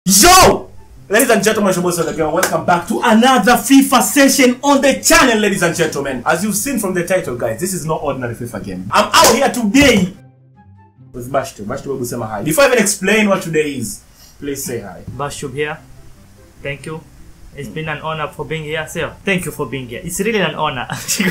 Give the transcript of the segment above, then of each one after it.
Yo! Ladies and gentlemen, Shobos again. Welcome back to another FIFA session on the channel, ladies and gentlemen. As you've seen from the title, guys, this is not ordinary FIFA game. I'm out here today with Bashto. Bashto will say hi. Before I even explain what today is, please say hi. Bashub here. Thank you. It's been an honor for being here, sir. Thank you for being here. It's really an honor.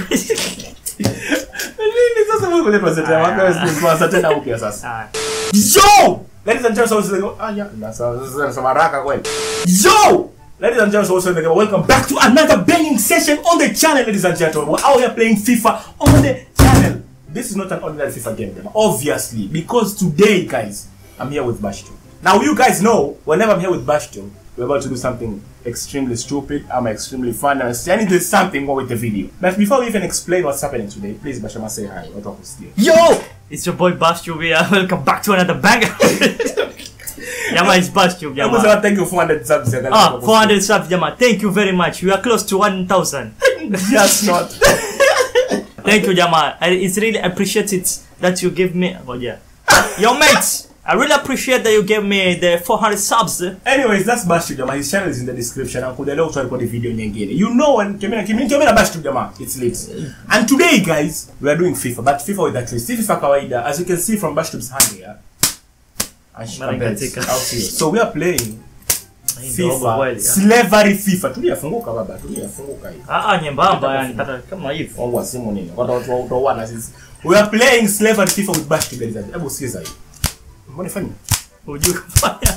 Nini sasa wewe kwenye present ya wapi sasa tena upya sasa. Ah, Yo! Ladies and gentlemen, so ah yeah, na sasa nasema haraka kweli. Yo! Ladies and gentlemen, also again, welcome back to another banging session on the channel, ladies and gentlemen. We're out here playing FIFA on the channel. This is not an ordinary FIFA game, them, obviously, because today, guys, I'm here with Bashto. Now, you guys know, whenever I'm here with Bashto, we're about to do something extremely stupid, I'm extremely fun, and I need to do something more with the video. But before we even explain what's happening today, please, Bashama, say hi. What up, still? Yo! It's your boy Bashub here. Welcome back to another banger. Yama is Bashub, I was Yama. gonna thank you for 400 subs. yeah, Ah, guys. 400 subs, Yama. Thank you very much. We are close to 1,000. Just not. Thank you, Jama. I, it's really appreciate it that you give me. Oh yeah, yo mates. I really appreciate that you gave me the 400 subs. Anyways, that's Bashtu Jama. His channel is in the description. And kuja leo tutarekodi video nyingine. You know when Kemina Kemina Kemina Bashtu Jama, it's lit. And today guys, we are doing FIFA, but FIFA with a twist. Si FIFA kawaida, as you can see from Bashtu's hand here. And she Mara compares katika. out here. So we are playing Ndogo FIFA, kweli. slavery FIFA. Tulia funguka baba, tulia funguka hivi. Ah, ah, nyembamba yani kata kama hivi. Wangu simu nini? Watu watu watu wana sisi. We are playing slavery FIFA with Bashtu guys. Hebu sikiza hii. Mbona fanya? Hujui kufanya.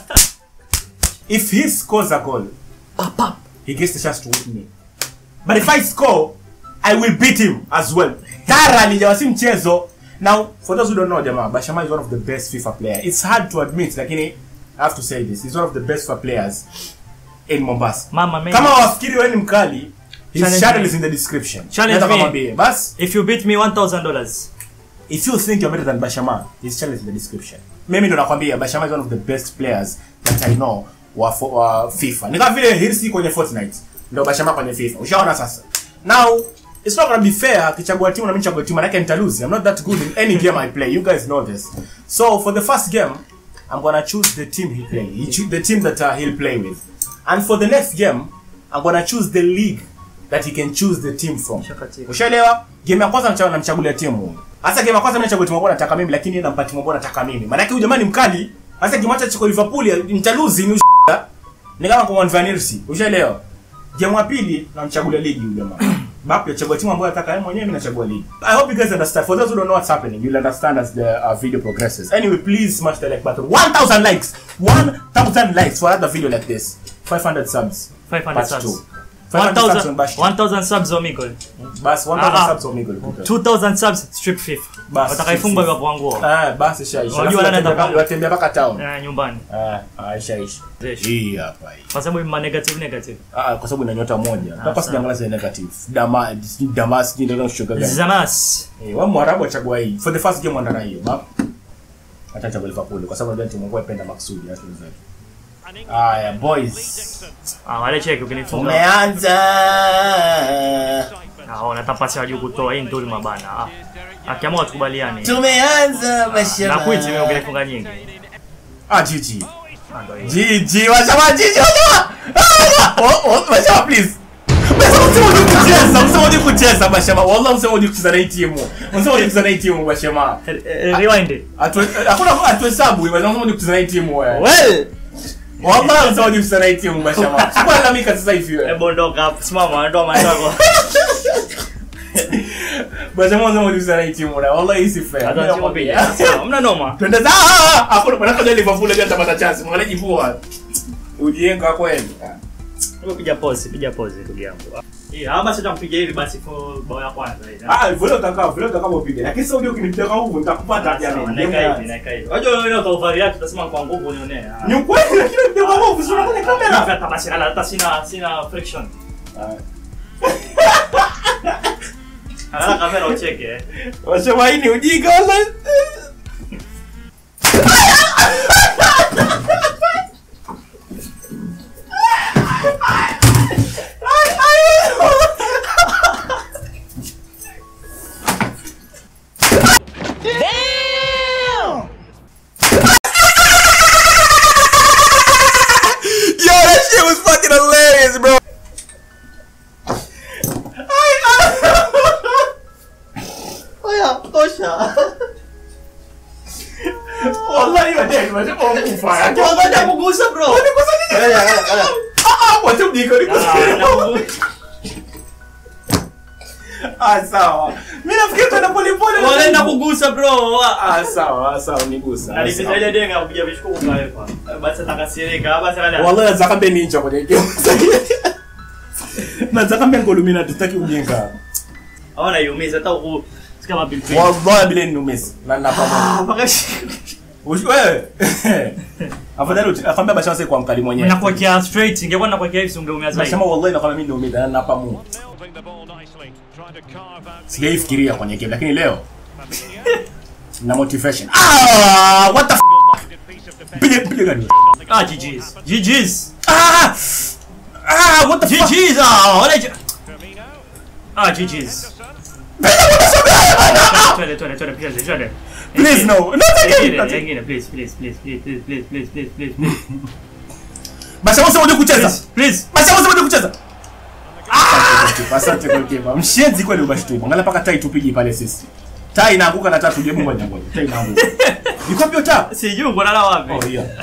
If he scores a goal, Pap, pap. he gets the chance to beat me. But if I score, I will beat him as well. Thoroughly, jamaa si mchezo. Now, for those who don't know, jamaa, Bashama is one of the best FIFA player. It's hard to admit, lakini I have to say this. He's one of the best FIFA players in Mombasa. Mama man. Kama wafikiri wewe ni mkali, his Challenge channel me. is in the description. Challenge Nataka me. mwambie. Bas, If you beat me $1,000. if you think you're better than Bashama, his channel is in the description. Mimi ndo nakwambia Bashama is one of the best players that I know wa, fo- wa FIFA. Ni kama vile Hirsi kwenye Fortnite, ndo Bashama kwenye FIFA. Ushaona sasa. Now, it's not gonna be fair akichagua timu na mimi nichague timu manake nitalose. I'm not that good in any game I play. You guys know this. So, for the first game, I'm gonna choose the team he play. He choo- the team that uh, he'll play with. And for the next game, I'm gonna choose the league that he can choose the team from. Shakatika. Ushaelewa? Game ya kwanza namchagua namchagulia timu. Hasa game ya kwanza mimi nachagua timu ambayo nataka mimi lakini yeye nampa timu ambayo nataka mimi. Maana yake huyu jamani mkali. Hasa kimwacha chiko Liverpool nitaluzi ni usha. Ni kama kwa Van Persie. Ushaelewa? Game ya pili namchagulia ligi huyu jamaa. Bapi achagua timu ambayo nataka yeye mwenyewe mimi nachagua ligi. I hope you guys understand. For those who don't know what's happening, you'll understand as the uh, video progresses. Anyway, please smash the like button. 1000 likes. 1000 likes for another video like this. 500 subs. 500 Part subs. two. 500 subs on 1,000 Bash. 1,000 subs Omegle. Bas 1000 Ah, ah. subs on Miguel. 2,000 subs strip FIFA. Bas, Watakaifungwa strip kwa wanguo. Ah, basi shaisha. Unajua Alafu nani watembea atapanga? mpaka- watembea mpaka town. Eh, nyumbani. Ah, ah, shaisha. Zesh. Hii hapa hii. Kwa sababu ma negative negative. Ah, kwa sababu ina nyota moja. Hapa sawa. sijaangalia zile negative. Dama, sijui Damas, sijui ndio kushuka gani. Zamas. Eh, wa Mwarabu achagua hii. For the first game andana hiyo. Ba. Acha chagua Liverpool kwa sababu ndio timu yangu ipenda maksudi hata zetu. Aya, boys. Ah, wale cheki ukinifunga. Umeanza. Ah, unatapasi wajuu kutoa hii nduri mabana. Ah. Akiamua tukubaliane. Tumeanza mashamba. Na kuiti mimi ukinifunga nyingi. Ah, GG. Ah, ndio hiyo. GG, washama GG, washama. Ah, oh, oh, washama please. Msema msema uje kucheza, msema uje kucheza mashama. Wallahi msema uje kucheza na hii timu. Msema uje kucheza na hii timu mashama. Eh, eh, Rewind. Atu hakuna atuhesabu, msema uje kucheza na hii timu wewe. Well, Wallahi msema uje kucheza na hii timu mashama. Sikuwa lalamika sasa hivi wewe. hebu ondoka hapo. Simama, ndio maana yako. Mashama msema uje kucheza na hii timu na wallahi hii si fair. Hata Mimi sio nakwambia. mbili. Sawa, Mna noma. Twende za ah, ah, hakuna bwana kwa Liverpool ndio atapata chance. Mwangalie jivua. Ujienga kweli. Hebu piga pause, piga pause ndugu yangu. Eh, hapa sasa tutampiga hivi basi for bao ya kwanza hii. Ah, vile utakao, vile utakao upige. Lakini sasa uje ukinipiga huko nitakupata Sawa, jamani. naika hivi, naika hivi. Unajua wewe ndio utaufari yake utasema kwa nguvu unionee. Ah. Ni ukweli lakini ndio kwa nguvu sio kwenye kamera. Hata basi hata sina sina friction. Angalia kamera ucheke. eh. Wasema hii ni ujinga wala. FIFA. Ngoja kugusa bro. Ah, wacha udike, udike. Ah, nakugusa. Ah, sawa. Mimi nafikiri tuenda pole pole. Wanaenda kugusa bro. Ah, sawa, sawa, nigusa. Alipita ile denga kuja vishukuru kaepa. Basi atakasirika. Basi kana. Wallahi nataka mbe ninja kwenye game. Nataka mbe ngolumina tutaki ujinga. Hawana yumiza hata ku kama pilipili. Wallahi bila niumisi. Na napama. Mpaka Ushi- Wewe. Afadhali uti- afambia basha wase kwa mkali mwenyewe. nakuwekea straight. Ingekuwa nakuwekea hivi ungeumia zaidi. Nasema wallahi nakwambia mimi ndio mimi na napa mu. Melding the ball nicely, trying to carve out Sijaifikiria kwenye game lakini leo na motivation. Ah, what the f- single-minded piece of defence. Piga piga gani? Ah, GG's. GG's. Ah! Ah, what the fuck? GG's. Ah, wale G- Firmino, Ah, GG's. Twende, twende, twende, twende, twende. Please no. Not Ingine, again. ingine, please, please, please, please, please, please, please, please, please, please. Basha wase wote kucheza. Please, please. Basha wase wote kucheza. Ah! Asante goalkeeper. Mshenzi kweli ubashtumu. Angalia paka tai tupigi pale sisi. Tai inaanguka na tatu jebu moja moja. Tai inaanguka. Iko wapi ota? Sijui uko nala wapi. Oh yeah.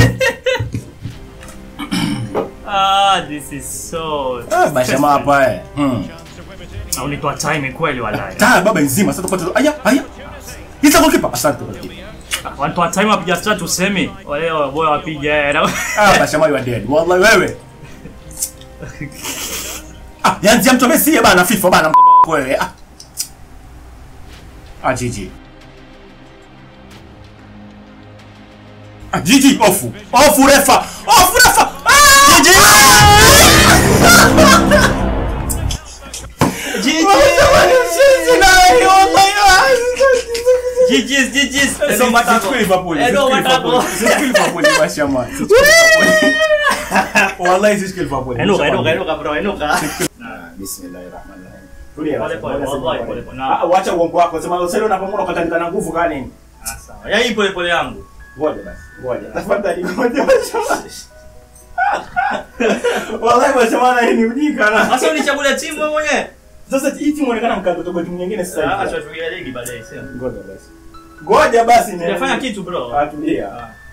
Ah, this is so. Ah, basha hapa eh. Hmm. chance to whip it in. Au nitoa time kweli walai. Ta baba nzima sasa tupate. Aya, aya. Hizo goalkeeper. Asante goalkeeper. Wanatoa time wapiga start usemi. Wale boya wapiga eh. na- Ah, basha you are dead. Wallahi wewe. Ah, yanzi mtu Messi bana FIFA bana wewe. Ah. Ah, GG. Ah, GG ofu. Ofu refa. Ofu refa. Ah! GG. GG's, GG's. Edo Sisi matako. Liverpool. Edo matako. Sisi Liverpool bashama. Wallahi sisi Liverpool. Enuka, enuka, enuka bro, enuka. Bismillahirrahmanirrahim. Tulia. Pole pole, wallahi pole pole. Ah, wacha uongo wako. Sema usele unapomona ukatandika na nguvu kaa nini? Ah, sawa. Ya hii pole pole yangu. Ngoja basi. Ngoja. Tafadhali ngoja bashama. Wallahi bashama na ni ujinga na. Sasa unichagulia timu wewe mwenyewe. Sasa hii timu inaonekana mkato toka timu nyingine sasa Ah, hivi. acha tupigie ligi baadaye, sio? Ngoja basi. Ngoja basi ni. Sijafanya kitu bro. Atulia.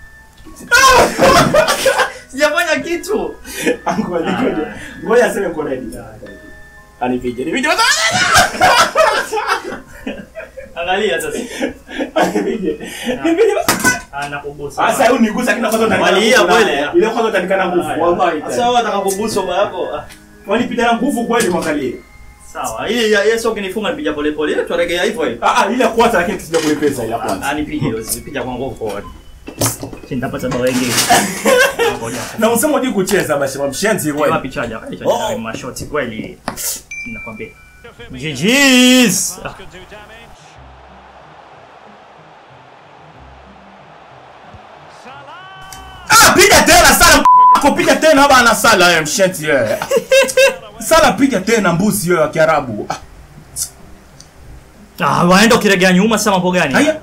Sijafanya kitu. Ngoja ngoja. Ngoja aseme uko ready. Anipige. Nipige. Angalia sasa. Anipige. Nipige. Ah, nakugusa. Sasa huyu nigusa kina kwanza utanikana. Walia nguvu kweli, na- ah. Ile kwanza utanikana nguvu. Wallahi. Sasa wewe unataka kugusa baba yako. Ah, Wanipiga na nguvu kweli mwangalie. Sawa. Hii ya Yesu ukinifunga nipija pole pole. Tuaregea hivyo hivyo. Ah ah ile kwanza lakini tusija kulepesa ile kwanza. Ah, nipige hiyo, usipija kwa nguvu forward. Si nitapata bao wengi. Ngoja. Na usema unajui kucheza basi mshenzi kweli. Wapi chaja? Eh, Oh. chaja mashoti kweli. Nakwambia. Firmino GG's. could do damage. Salah. Ah piga tena sala kupiga tena bana sala wewe mshenzi wewe. Sala piga tena mbuzi wewe wa Kiarabu. Ah, Ah, waenda ukiregea nyuma sasa mambo gani? Haya.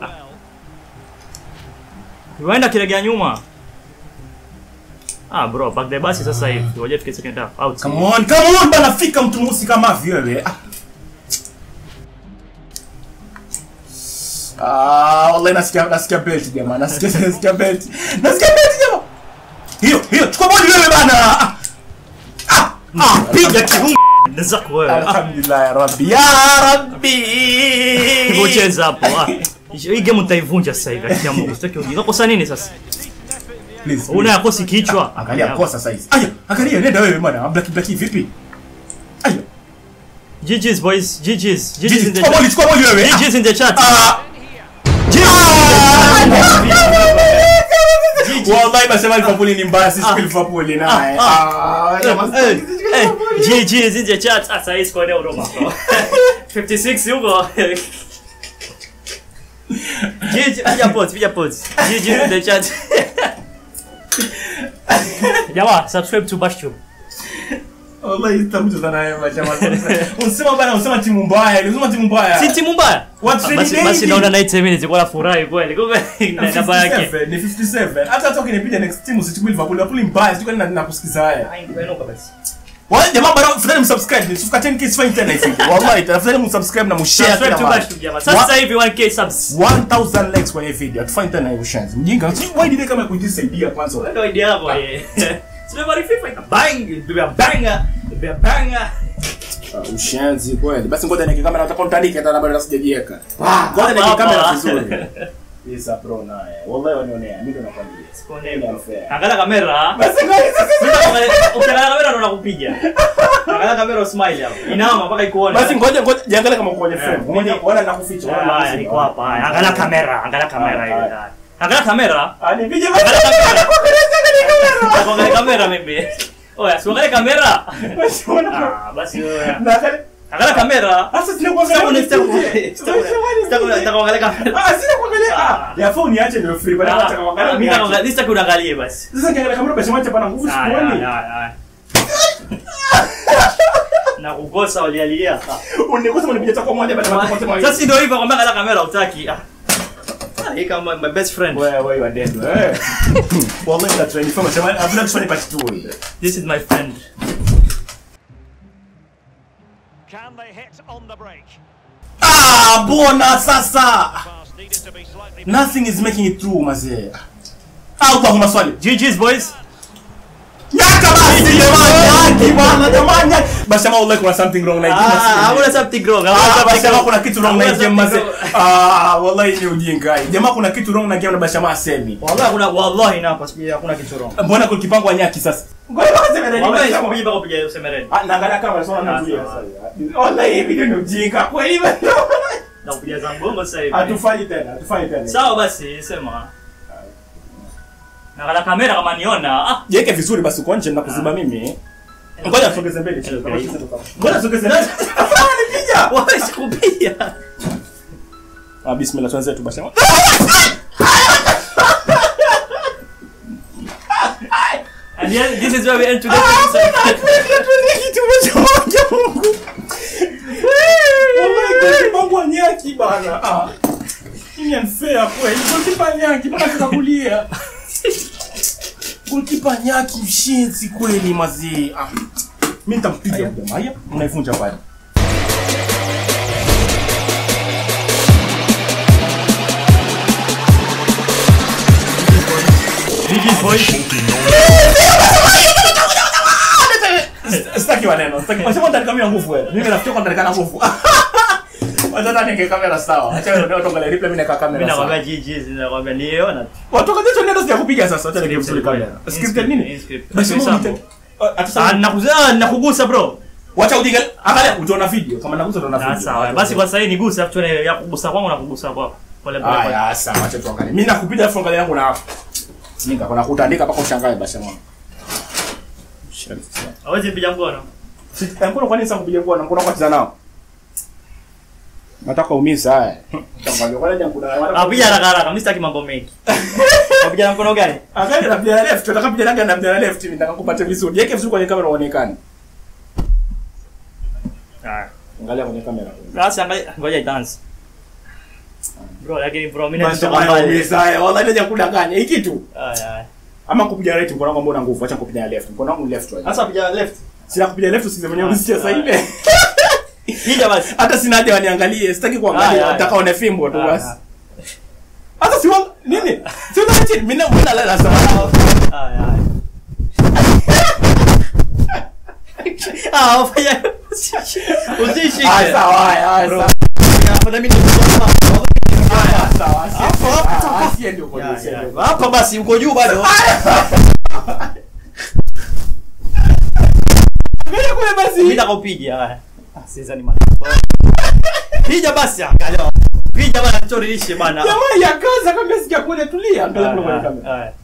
Waenda ukiregea nyuma. Ah bro, back the basi sasa hivi. Ngoja tufike second half. Out. Come on, come on bana fika mtu mweusi kama hivi wewe. Ah. Ah, wallahi nasikia nasikia belt jamaa. Nasikia nasikia belt. Nasikia belt jamaa. Hiyo, hiyo, chukua bodi wewe bana. Ah. Ah, Ah, piga kiungo. Zako wewe. Ah, Alhamdulillah ya Rabbi. Ya Rabbi. Ngocheza hapo. Ah. Hii game utaivunja sasa hivi. Akia Mungu. Sitaki ujinga. Kosa nini sasa? Please, please. Una yakosi kichwa. Angalia kosa saizi. Aya, angalia nenda wewe bwana. Black black vipi? Aya. GG's boys. GG's. GG's Jiji, in the chukua bodi, chat. chukua bodi wewe. GG's in the chat. Ah. GG's. Wallahi nasema Liverpool ni mbaya sisi Ah. Liverpool naye. Ah, Ah, jamaa. Eh, eh, GG's in the chat. Ah, sasa hii score leo Roma. 56 yuko. GG, piga pause, piga pause. GG's in the chat. Jamaa, subscribe to Bashtube. Wallahi sitakuja sana wewe jamaa. Unasema bana, unasema timu mbaya. Unasema timu mbaya. Si timu mbaya. What's Ah, really Basi basi dating? naona 90 minutes kwa furahi kweli. Kumbe na namba yake. 57, ni 57. Hata hata ukinipiga next team usichukue Liverpool. Liverpool ni mbaya. Sijui kwa nini nakusikiza haya. Inuka basi. Wale jamaa bado tafadhali msubscribe. Nisifika 10k sifanye tena hivi. Wallahi tafadhali msubscribe na mshare Subscribe kila to mahali. Bash jamaa. Sasa hivi 1k subs. 1000 likes kwenye video. Atufanye tena hiyo shanzi. Mjinga. Si why did kama kujisaidia kwanza. Ndio idea yako eh. Sio bali FIFA ina bang, ndio banga, ndio banga. Uh, ushenzi kweli. Basi ngoja niweke kamera utakuwa mtandike hata bado sijajiweka. Ngoja Hapa, niweke kamera hapa. vizuri. Isa pro naye. Wallahi wanionea. Mimi ndo nakwambia. Ni unfair. Angalia kamera. Basi ngoja sasa. Ukiangalia kamera ndo nakupiga. Angalia kamera usmile hapo. Inaama mpaka ikuone. Basi ngoja ngoja jiangalie kama uko kwenye frame. Eh, Ngoja kuona nakuficha. Oh, haya niko hapa. haya. Angalia kamera, angalia kamera Haya, hiyo. haya. Angalia kamera. Anipige Angalia kamera. Angalia kamera mimi. Oya, si angalia kamera. basi. Wana. Ah, basi wewe. Na kale. Angalia kamera. Sasa sina Sitaki kuangalia. sitaki sitaki sitaki kuangalia kamera. Ah, sina kuangalia. Ah, ya phone niache ndio free. Bado nataka kuangalia. Mimi niache. naangalia, sitaki unaangalie basi. Sasa kiangalia kamera basi mwache pana nguvu Haya, sikuoni. haya, haya. Na kukosa walialia. Unikosa mnipiga chako moja baada ya kupotea mawili. Sasa ndio hivyo kwamba angalia kamera utaki. Ah. Ah, hii kama my best friend. Wewe wewe you are dead. wewe. Wallahi that trend from sema I've not funny part 2. This is my friend. Can they hit on the break? Ah, bona sasa. Pass needed to be slightly Nothing is making it through mazee. Au kwa maswali. GG's boys. Nyaka basi jamani, nyaki bwana jamani. Basi kama wallahi kuna something wrong na hii game. Ah, hakuna something wrong. Ah, Hakuna basi something kama wrong. kuna kitu wrong na hii Hakuna game mazee. something wrong. Ah, wallahi ni ujinga. hii. Jamaa kuna kitu wrong na game na basi kama asemi. Wallahi kuna wallahi na hapa sijui hakuna kitu wrong. Mbona kulipangwa nyaki sasa? Ngoja basi mimi Wallahi sikupiga mpaka kupiga semereni. Ah, naangalia kama nasoma na tulia sasa. Wallahi hii video ni ujinga kweli bwana. Na kupiga za mgongo sasa hivi. Hatufanyi tena, hatufanyi tena. Sawa basi sema. Na kamera kama niona. Ah, Jiweke vizuri basi uko nje na kuziba mimi. Ngoja tusogeze mbele. chini, kama sisi tuta- Ngoja tusogeze mbele. Nipiga. wallahi sikupiga. Ah, bismillah tuanze tu basi. And yeah, this is where we end today's episode. Mambo nyaki bana. Ah. Hii ni unfair kweli. Goalkeeper nyaki bana tukakulia. Goalkeeper nyaki mshenzi kweli mazee. Ah. Mimi nitampiga jamaa. Haya, mnaivunja pale. GG's boys. Sitaki maneno. Sitaki. Wasema ndani kamera nguvu wewe. Mimi nafikiri kwa ndani kana nguvu. Wacha ndani nge kamera sawa. Acha wewe ndio tuangalie replay mimi nakaa Mimi kamera sawa. nakwambia GG's nakwambia niona. Watu kadhaa ndio sija kupiga sasa. Acha nige vizuri kamera. Scripted nini? Scripted. Basi Scripted. Mungu nite- Ah, Ah, atuseme- nakuza nakugusa bro. Wacha ujinga. Angalia utaona video. Kama nagusa utaona Ah, video. sawa. Basi kwa sasa hii nigusa afu tuone ya kugusa kwangu na kugusa kwako. Pole pole. pole. Aya, sawa, acha tuangalie. Mimi nakupiga afu angalia yangu na Nika kuna kutandika mpaka ushangae basi mwana. Hawezi piga mkono. Mkono kwa nini sasa kupiga mkono? Mkono kwa nao. Nataka umiza haya. Tangalia kwa nini kuna Apiga haraka haraka, mimi sitaki mambo mengi. Apiga na mkono gani? Angalia na bila left, tunataka piga rangi na bila left, mimi nataka kupata vizuri. Yeke vizuri kwenye kamera uonekane. Ah. Angalia kwenye kamera. Sasa angalia ngoja dance. Bro, lakini bro mimi Basi natoka haya mbali. umiza haya. Wallahi ndio kudanganya. Hiki tu. Aya. aya. Ama kupiga right mkono wangu mbona nguvu, acha kupiga left. Mkono wangu left right. Sasa piga left. Sina kupiga left usize mwenyewe unisikia sasa ile. Piga basi. Hata sina haja waniangalie, sitaki kuangalia, Haya, haya. nataka one fimbo tu Haya, basi. haya. Hata si wang nini? Si unataka chini, mimi na mimi na lala sawa. Aya. aya. Ah, ufanya. Usishike. Ah, sawa, haya, haya, Bro. sawa. Hapa mimi ndio Haya, sawa. si- Hapo, hapo, ah, hapo. si ndio kwa Ya, si ya. ndio. Hapa basi uko juu bado. Ngoja kule basi. Mimi nitakupiga haya. Ah, sasa ni mara. Piga basi angalia. Piga bana tutorishe bana. Jamaa ya kaza kama sikia kule tulia, angalia kule kwenye kamera. Haya.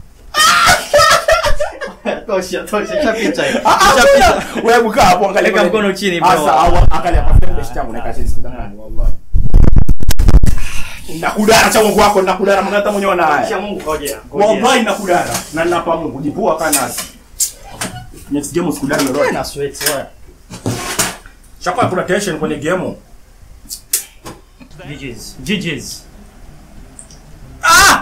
Tosha, tosha, chapita hiyo. Ah, ah, Chapita. wewe buka hapo angalia Weka kwenye- mkono chini, bro. Ah, sawa, angalia kwa frame best yangu naika chini sikudangani wallahi. Nakudara cha Mungu wako, nakudara mwana hata mwenyewe na Kisha haya. Mungu ngojea. Wallahi nakudara. Na ninapa Mungu jipua kana nasi. Next game usikudara lolote. Na sweat wewe. Chakwa kuna tension kwenye game. GG's. GG's. Ah!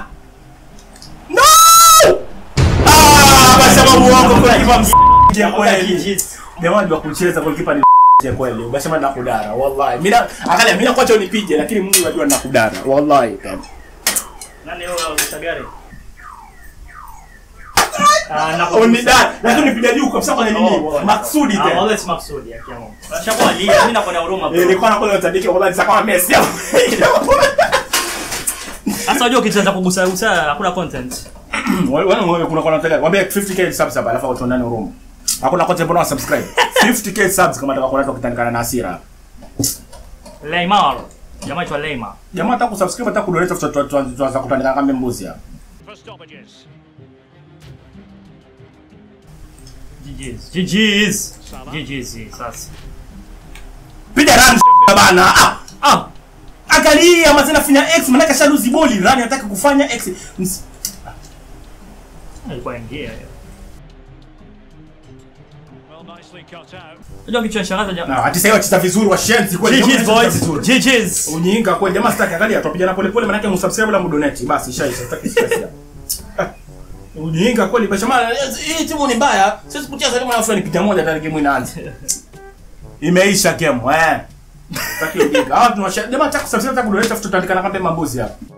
No! Ah, basi sababu wako kwa kipa msikia kweli. GG's. jamaa ndio kucheza goalkeeper ni ya kweli unasema nakudara wallahi mimi na- angalia mimi nakuacha unipige lakini Mungu anajua nakudara wallahi Nani huyo Sagari? Ah, na unidara lakini unipiga juu kabisa kwa nini Oh, oh, maksudi Ah, tena always maksudi ya kiamu. Shakuwa lia, mimi nakuwa na huruma Eh, bro. nilikuwa nakuwa natandika wallahi sasa kama Messi Sasa unajua ukianza kugusa gusa hakuna content. Wana wewe kuna kwa nataka mwambie 50k subs hapa alafu watu ndani room. Hakuna kote mbona subscribe. 50k subs kama nataka kuna kitandikana na hasira. Leymar. Jamaa aitwa Leymar. Jamaa hata kusubscribe hata kudonate tuanza kutandika kama mbuzi hapa. For stoppages. GG's. GG's. Salah. GG's sasa. Piga run bana. Ah! Ah, Angalia mazina fanya X manaka shaluzi boli run anataka kufanya X. Ms- alikuwa ingia hiyo. Well, nicely cut out. Unajua kichwa shangaza jamaa. Na ati sasa wacheza vizuri wa shenzi kweli. GG's Jamaa boys. wanacheza vizuri. GG's. Unyinga kweli jamaa sitaki angalia tupigana pole pole manake msubscribe la mdonate basi ishaisha sitaki stress ya. Ah. Unyinga kweli kwa jamaa hii timu ni mbaya. Sisi kucheza timu na fulani picha moja tayari game inaanza. Imeisha game eh. Sitaki ujinga. Hawa tunawasha jamaa cha kusubscribe hata kudonate tutandikana kama mambuzi hapa.